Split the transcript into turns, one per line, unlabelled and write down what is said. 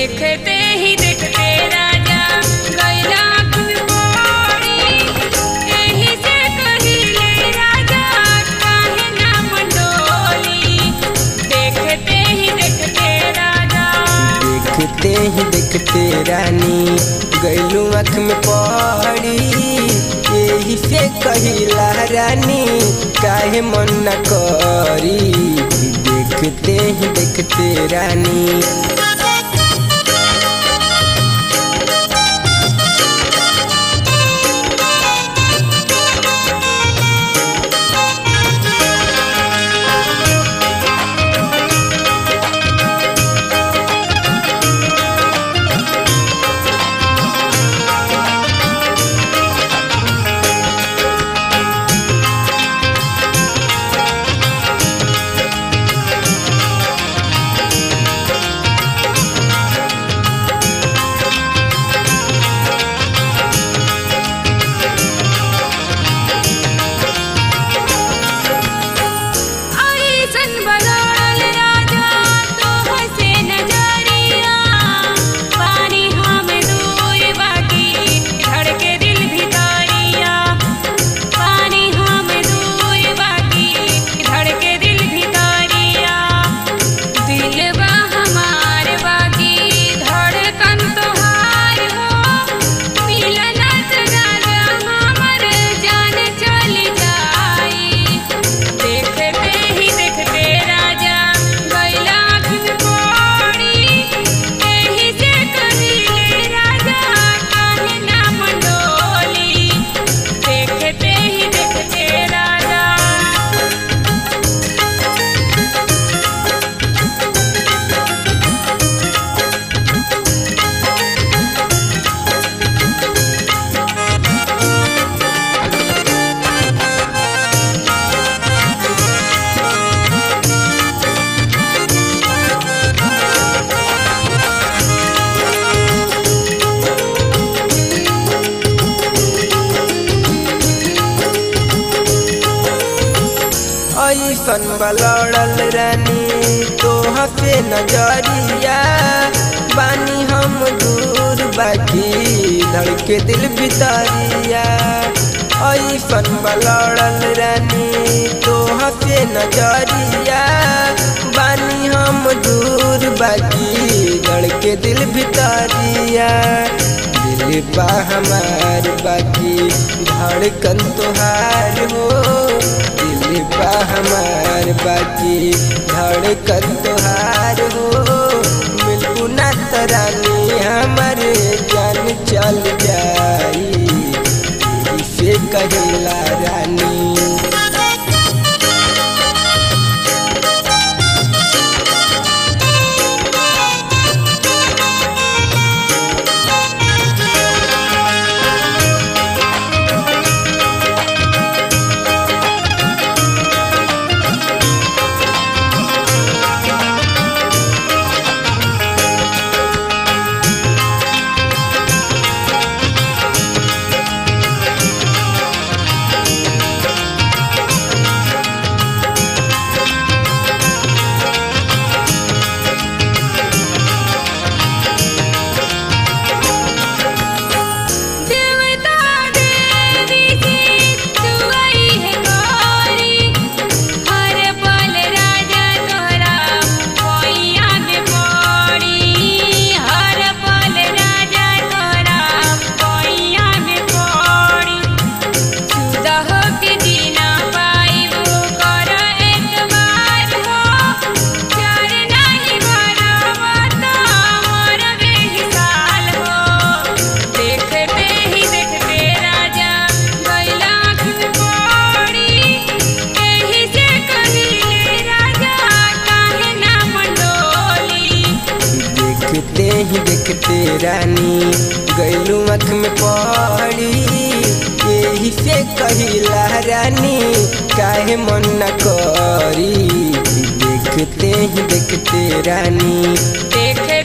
देखते ही देखते राजा गैला कुलकोड़ी एही से कहिले राजा काहे ना मंडोली देखते ही देखते राजा
देखते ही देखते रानी गैलू आँख में पड़ी यही से कहिला रानी काहे मन न करी देखते ही देखते रानी
ऐसन बदल राजा तोह से नजरिया पानी हम दूर बाकी धड़के दिल भितरिया पानी हम दूर बाकी धड़के दिल भितरिया दिल बा हमार बाकी धड़कन तोहार हो मिलना राजा हमर जान चल जाई देखते ही देखते राजा गैला कोड़ी एही से कहिले राजा काहे ना मंडोली देखते ही देखते राजा
ऐसन बलड़ल रानी तोह पे नजरिया बानी हम दूर बाकी धड़के दिल भितरिया ऐसन बलड़ल रानी तोह पे नजरिया बानी हम दूर बाकी धड़के दिल भितरिया दिल बा हमार बाकी धड़कन तोहार हो दिल बा हमार बाकी धड़कन तोहार हो मिलबू ना तरानी हमार जान चल जाई इसे कहिला रानी
देवता देवी जी तू आई है गौरी हर पल राजा तोहरा पैया में पड़ी हर पल राजा तोहरा पैया में पड़ी जुदा होके जीना पाइबो कर एक बार हो चार नहीं बराबर तो मोर बेहिसाल हो देखते ही देखते राजा गैला पड़ी एही से कहिले राजा काहे ना मंडोली
देखते ही देखते रानी गैलू आँख में पड़ी यही से कहिला रानी काहे मन न करी देखते ही देखते रानी
देखे